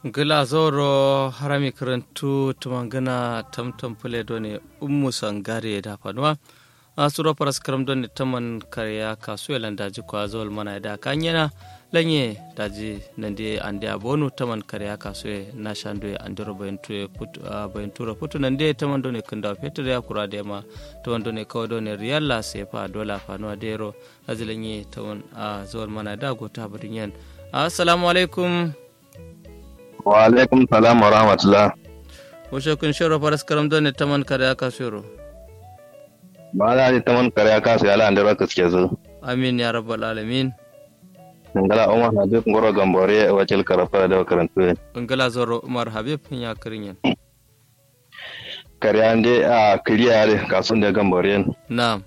gila zoro harami karantu tumangana tamtam pule doni ummu sangare da fanuwa a suro paras karam doni taman karya kasu elan daji kwa zol mana da kanyana lanye daji nande ande abonu taman karya kasu e na shando e andiro bayantu put bayantura putu nande taman doni kunda fetur ya kura da ma taman doni kawo doni riyalla sefa dola fanuwa dero daji lanye taman a zol mana da gota barin yan assalamu alaikum wa alaikum salam wa rahmatullah Washe kun shiro faras karam don ne taman kare aka shiro. ba na ji taman kare aka su yala andira ka suke zo Amin ya rabbal alamin. ngala umar habib ngoro gambore wacil karafa da karantu Ungala zoro Umar Habib ya kirin yan. kare ande a kiriya ne kasun da gambore Na'am.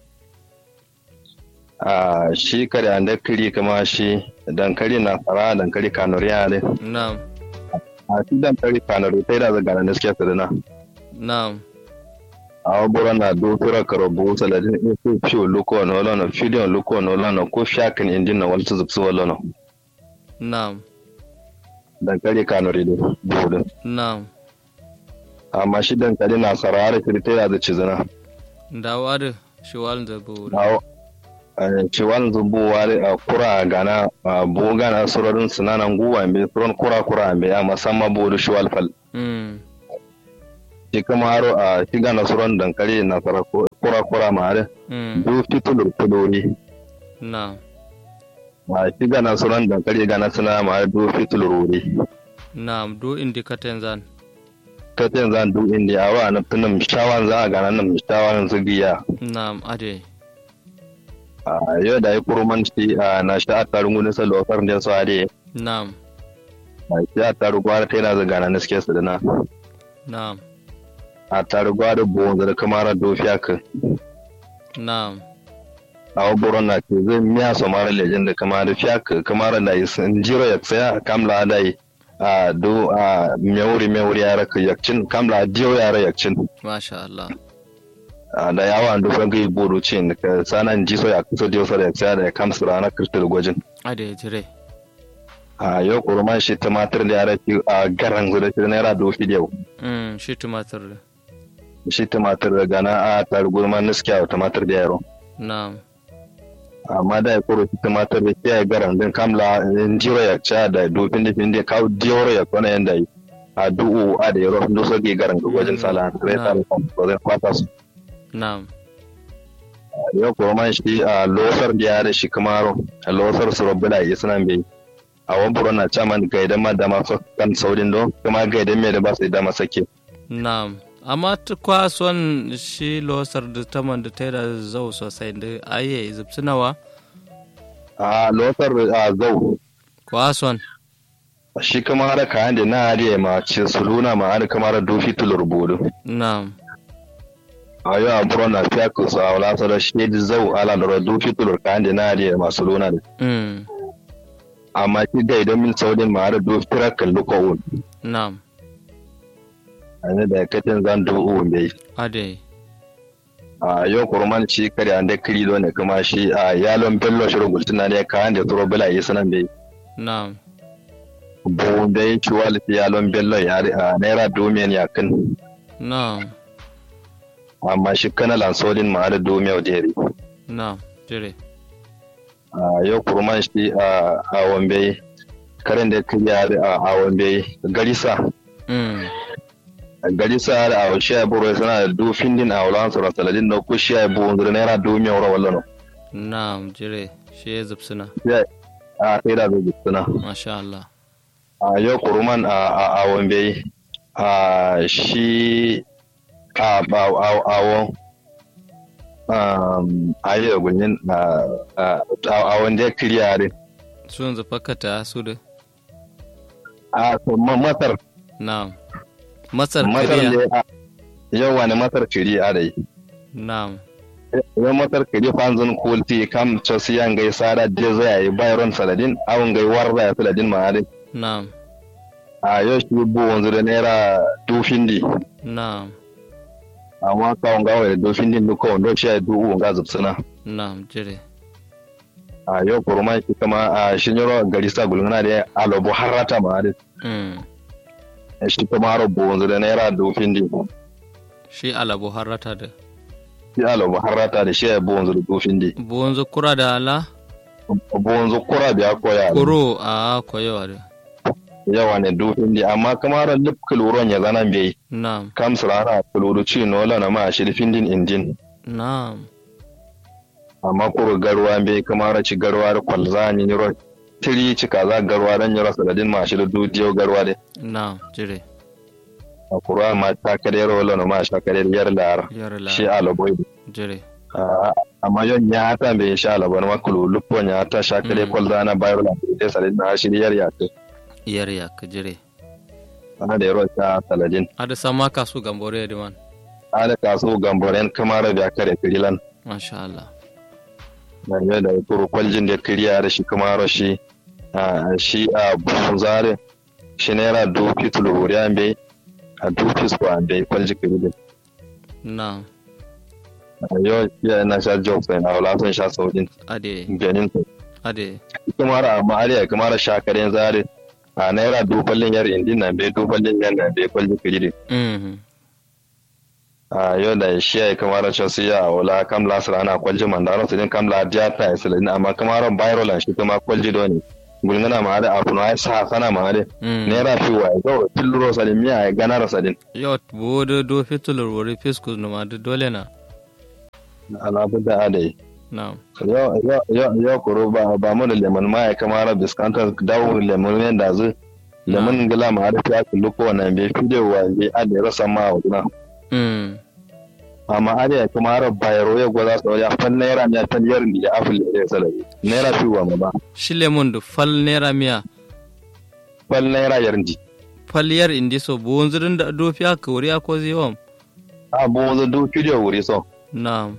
a shi kare ande kiri kama shi dankali na fara dankali kanuriya ne Na'am. a shi dankali kanuri sai da zaga na suke sadana Na'am. a wabura na dokura karobu saladin isu fiyo luko na wala na fidiyon luko na wala na ko shakin indin na wala zubsu wala na Na'am. dankali kanuri da budin Na'am. amma shi dankali na sarara kirtaya da cizana Dawa da shiwal da bu. Awo, eh, ciwon zubowa da a kura gana a boga na surorin sinanan guwa mai suron kura kura mai a musamman bodu shiwal fal Mm. shi kama haro a shiga na suron dankali na sara kura kura ma hare Mm. du fitulur kudori Na'am. a shiga na suron dankali gana suna ma hare du fitulur wuri Na'am do indikaten zan. ta ce zan du indi a wa na tunan shawan za a gana nan shawan su giya Na'am ade. a yau da ya kurman shi a na sha a tarin gudun sa lokar da su hade Na'am. a shi a tarin gwara ta yana zagana na suke su dana Na'am. a tarugwa da bonza da kamara dofiya ka Na'am. a waburon na ke zai miya so mara lejen da kamara fiya ka kamara da yi sun jiro ya tsaya kamla da yi a do a mewuri mewuri ya raka yakcin kamla diyo ya ra yakcin Masha Allah. a da yawa an dufan gai bodo cin da ka sanan ji so ya kusa diyo sa da ya tsaya da ya kamsa rana kristal gwajin Ade jire. a yau kurman shi tumatir da ya raki a garan guda shi naira dofi da yau Mm. Shi tumatir. da. shi tumatir da gana a tarugurman niskiya wa tumatir da yaro Na'am. amma da ya koro shi tumatir da kiyaye garan din kamla in jiro ya ca da dofin da fin da kawo diyoro ya kwana yanda yi a du'u a da yaro da so ke garan ga gwajin sala sai ta da zai kwata su Na'am. yau koro man shi a losar da ya da shi kamaro a losar su rabbi da yi sunan bai a wani buru na caman gaidan ma da masu kan saurin don kuma gaidan mai da ba su da masake Na'am. Amma ta kwason shi losar da taman da ta yi da zau sosai da aye zubsinawa. a losar a zau Kwason. shi kuma har kayan da na hariya ma ce su luna ma har kamar dofi tulur bodu Na'am. a yau a buru na fiya ku su a wala su da shi da zau ala da dofi tulur kayan da na hariya masu luna da Mm. amma shi ga idan min saudin ma har dofi tirakan lukawun Na'am. a ne da kacin zan du'u bai Ade. a yau kurman shi kare an da kiri ne kuma shi a yalon bello shirin gultuna ne kayan da turo bala yi sanan bai Na'am. bu da ya ci wali yalon bello ya a naira domin ya kan Na'am. amma shi kana lansodin ma har domin jeri Na'am. Jire. a yau kurman shi a a wambe karen da kiri a a wambe garisa Mm. garisa da a shi ya buru sana da dufin din a wulan sauran saladin da ku shi ya bu da naira domin wura wallano Na'am. Jire. Shi ya zubsina. a sai da zai suna Masha Allah. a yau kuruman a a a wambe a shi a a a awon um a yi da gunyin a a a wanda ya kiriya ne Sun zufakata su da. a to ma- masar Na'am. Masar masar kariya. ne a yau wani masar kiriya da yi Na'am. yau masar kiri fanzun kulti kam chosiyan gai sada je zai yi bayron saladin awon gai warza ya saladin ma dai Na'am. a yau shi bu wanzu da naira dufin di Na'am. amma kawon gawa da dufin din duka wanda shi ya du'u wanga zubsuna Na'am. Jire. a yau kurma shi kama a shinyoro gari sa gulgana da alobo harata ma da Mm. shi kuma haro bonzu da naira dufin di shi alabo harrata da shi alo harata da shi ya bonzu da dufin di bonzo kura da ala bonzu kura biya koya kuro a koyowa da yawa ne dufin di amma kuma haro lip kuluron ya zana bai na'am kam surana kuluru ci nola na ma shi findin injin na'am amma kuro garwa bai kuma haro ci garwa da kwalza ni ro tiri ci kaza garwa dan yaro saladin ma shi da dudiyo garwa de na'am jire a kura ma ta kare rola na ma sha kare yar lar yar la shi alo boy jire amma yon ya ta bai sha alo ban ma kulu lupo ya ta sha kare Mm. kwalza na bayar la de saladin na shi yar ya ta yar ya ka jire ana da yaro ta saladin ada sama kasu gambore da man ala kaso gamboren kamara biya kare kirilan masha Allah na yau da kuru kwaljin da kiriya da shi kamara shi a shi a bunzare shi naira duki tuluri an bai a duki su an bai kwalji kirilin na'am yau ya na sha jokes na wala sun sha saukin ade ganin su ade kamara amma ariya kamara sha karen zare a naira duballin yar indin na bai duballin yan na bai kwalji kirilin mhm a yau da shi ya kamara cewa su ya wala kamla su ana kwalji mandaro su din kamla diata ya sulin amma kamara viral shi kuma kwalji doni gulngana ma da afu na sa sana ma da mhm naira fi wa ga tilluro salin miya ya gana ra salin yau bodo do fitulur wuri fiskus no ma da dole na alabu da adai na'am yau yau yau yau kuro ba ba mu da lemon ma ya kamara biskanta dawo lemon ne da zu lemon gila ma da ya kullu ko wannan bai fi da wa bai adai rasa ma wa duna mhm amma ada ya kamara bayaro ya gwaza su ya fan naira ne fan yarin da ya afil da ya salabi naira fi wa ma ba shi lemon da fal naira miya fal naira yarin di fal yar indi so bonzirin da do fiya ka wuri ko ziwam a bo zo du kidiyo wuri so na'am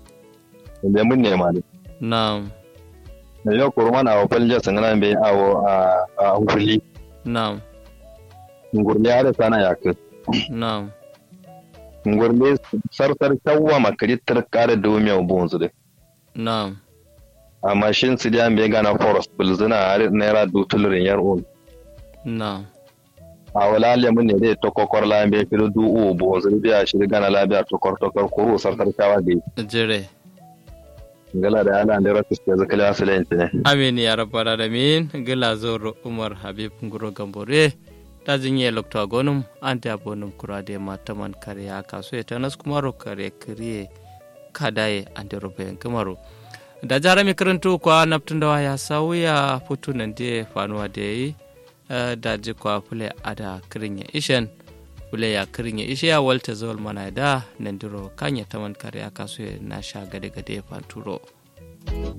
da mun nema ne na'am da yau kurman a wafal je sun nan bai awo a a huli na'am ngurli ada sana ya ke na'am ngurli sarsar tawwa makari tarkare domiya bonzu de na'am amma shin su da bai gana forest bulzuna har naira du tulurin yar on na'am a wala le mun ne dai to kokor la bai filu du u bonzu biya shi gana labiya to kor to kor kuru sarsar tawa de jire ngala da ala da rakus ke zakala asalen ne amin ya rabbal alamin gila zoro umar habib nguro gambore ta jinye lokta gonum ante abonum kurade mataman kariya kaso ya tanas kumaro kare kariye kadaye ante robe kamaro da jara mi karanto kwa naptundawa ya sauya futu nan de fanuwa da yi da ji kwa fule ada kirin ya ishen fule ya kirin ya ishe ya walta zawal mana da nan diro kanya taman kariya kaso ya na sha gade gade fanturo